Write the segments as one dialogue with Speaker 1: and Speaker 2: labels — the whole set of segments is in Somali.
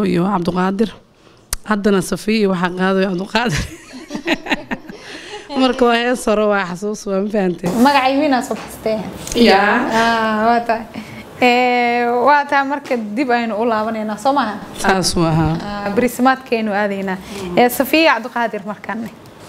Speaker 1: iyo cabdiqaadir haddana safiya iyo waxaa qaadayo cabdiqaadir marka waa hees hore waa xasuus waa ma fahantay
Speaker 2: magacay wiinaa soo xastee
Speaker 1: yaa
Speaker 2: Ah, waa tahay Eh, waa tahay marka dib aynu u laabanaynaa soo maaha
Speaker 1: saas waa ahaa
Speaker 2: Ah, beriismaadkaynu aadaynaa Eh, safiya cabdiqaadir markaane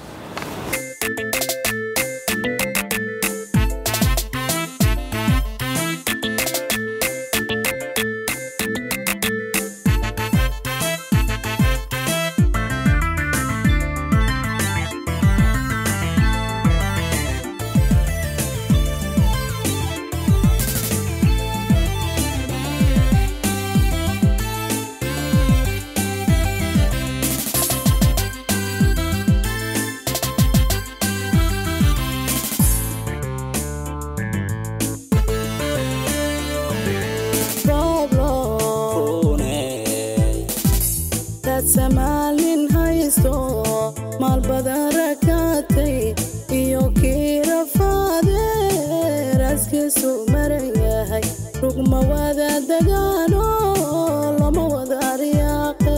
Speaker 3: dad samaalin haysto maal badan rakaatay iyo kii rafaade raaskiisu maran yahay rugma wada dagaano lama wada aryaaqe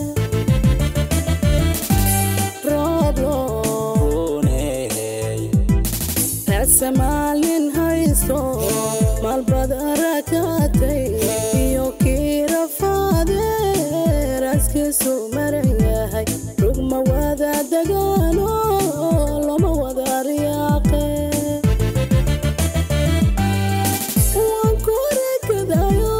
Speaker 3: rooblo dad samaalin haysto maal badan rakaatay iyo kii rafaade raaskiisu maran yahay rugma wada dagaano lama wada aryaaqe waan ku rekadayo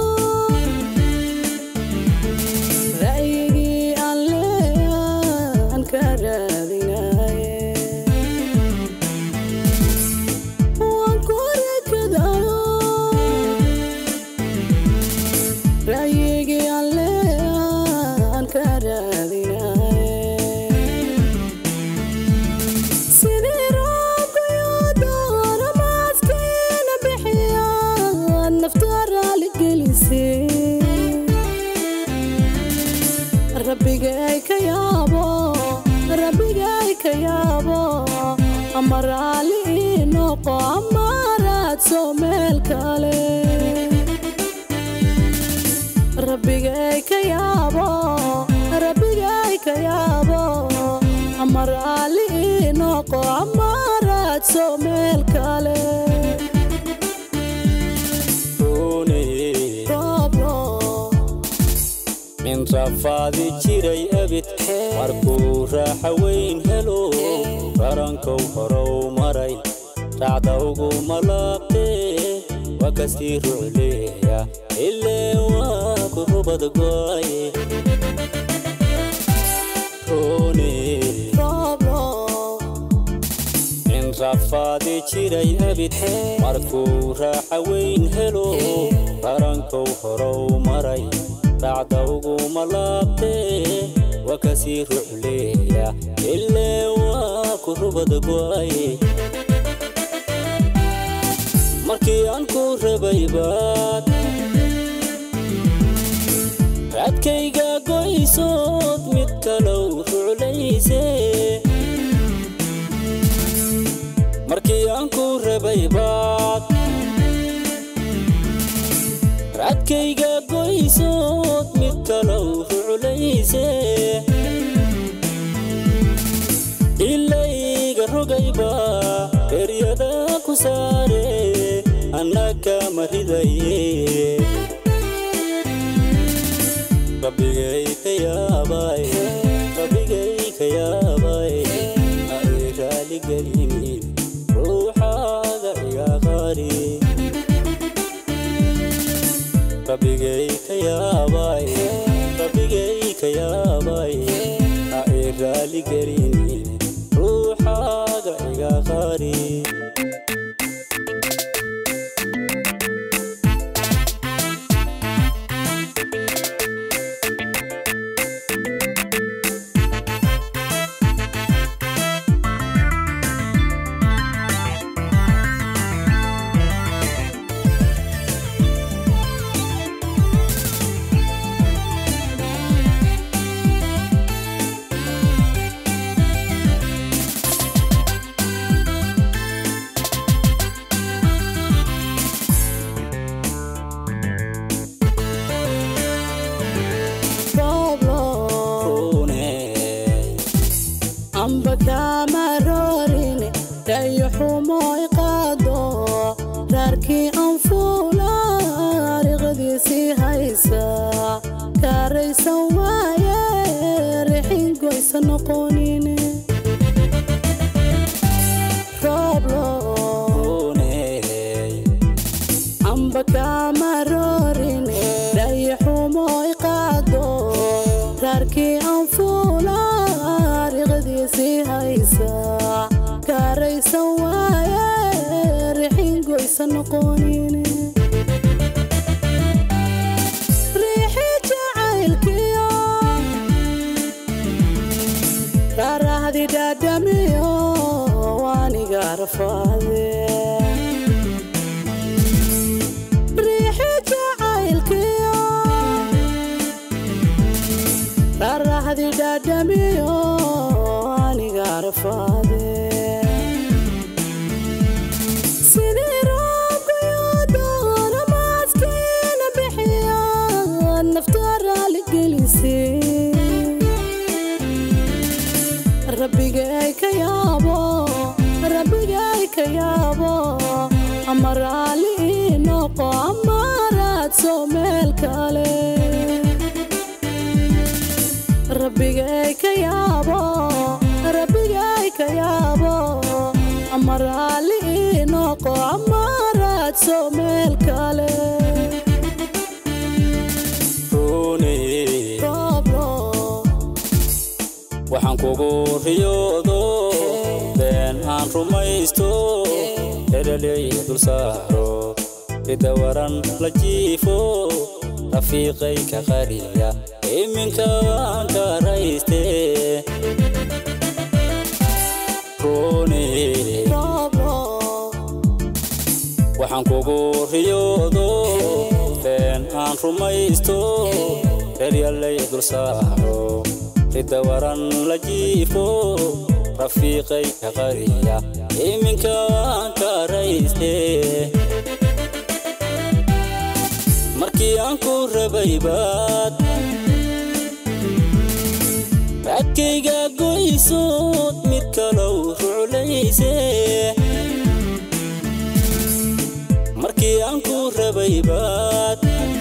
Speaker 3: ra'yigii aan leeyan ka raadinaye waan ku rekadayo ra'yigii aan leeyan ka raadinaye sidii roobkayo doona maaskiina bixiya nafta raali gelisay rabbigay ka yaabo rabbigay ka yaabo ama raali ii noqo ama raadso meel kale rabbigay ka yaabo rabbigay ka yaabo ama raali ii noqo ama raadso meel kale rooblo
Speaker 4: min rafaadi jiray abid markuu raaxa weyn helo rarankow horow maray raacda ugu malaaqtee waa kastii rucleeya ilee waa ku rubad go'aye roone
Speaker 3: rooblo
Speaker 4: in rafaadi jiray abid markuu raaxa weyn helo rarankow horow maray raacda ugu malaaqtee waa kasii rucleeya ilee waa ku rubad go'aye markii aan ku rabay baad raadkayga goysood mid kalow ruclayse markii aan ku rabay baad raadkayga goysood mid kalow ruclayse ilayga rogayba eryada ku saare annaka maridaye rabbigay ka yaabay rabbigay ka yaabay ha ii raaligelinin ruuxaaga iga qari rabbigay ka yaabay rabbigay ka yaabay ha ii raaligelinin ruuxaaga iga qari
Speaker 3: kaaraysan waaye rixin goysa noqonine rooblo
Speaker 4: Rooney,
Speaker 3: amba kama roorine dhayaxumo i qaado raarkii aan fuula riqdiisii haysa kaaraysan waaye rixin goysa noqonine riixi jacaylkiyo raarahdi dhaadhamiyo waaniga rafaade riixi jacaylkiyo raarahdi dhaadhamiyo waaniga rafaade sidii roobkayoodoona maaskiina bixiya nafta raali gelisay rabbigay ka yaabo rabbigay ka yaabo ama raali ii noqo ama raadso meel kale rabbigay ka yaabo rabbigay ka yaabo ama raali ii noqo ama raadso meel kale
Speaker 4: Rooney,
Speaker 3: rooblo
Speaker 4: waxaan kugu riyoodo been aan rumaysto heleley dul saaro ida waran la jiifo rafiiqay ka qariya iminka waan ka rayste Rooney,
Speaker 3: rooblo
Speaker 4: waxaan kugu riyoodo been aan rumaysto reeryalay dul saaro ida waran la jiifo rafiiqay ka qariya iminka waan ka rayste markii aan ku rabay baad raadkayga goysood mid kalow ruclayse markii aan ku rabay baad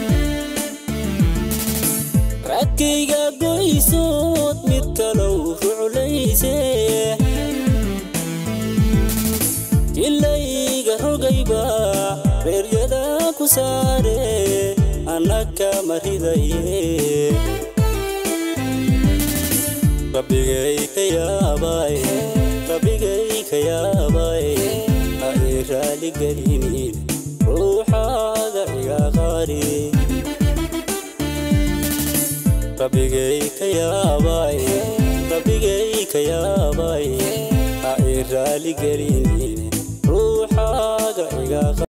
Speaker 4: raadkayga goysood mid kalow ruclayse jilayga rogayba reeryada ku saare annaka maridaye rabbigay ka yaabay rabbigay ka yaabay ha ii raaligelinin ruuxaada iga qaari rabbigay ka yaabay rabbigay ka yaabay ha ii raaligelinin ruuxaaga iga qaari